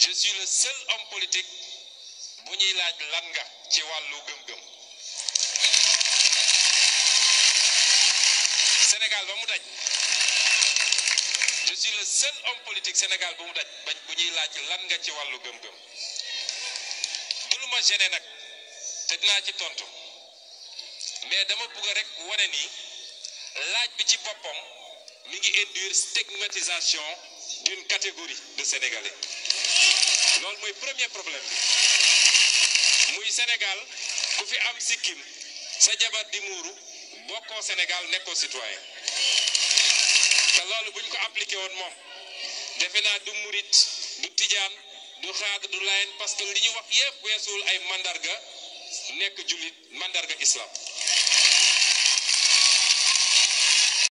je suis le seul homme politique bu ñuy laaj lan nga ci wàllu gëm-gëm Sénégal ba mu daj je suis le seul homme politique Sénégal ba mu daj bañ bu ñuy laaj lan nga ci wàllu gëm-gëm du lu ma gêné nag te dinaa ci tontu mais dama bëgg rek wane ni laaj bi ci boppam mi ngi induire stigmatisation d'une catégorie de Sénégalais loolu mooy premier problème bi muy Sénégal ku fi am sikkim sa jabar di muuru bokkoo Sénégal nekkoo citoyen te loolu bu ñu ko appliqué woon moom defe naa du murit du tijaan du xaad du layen parce que li ñu wax yépp weesuwul ay mandarga nekk jullit mandarga islam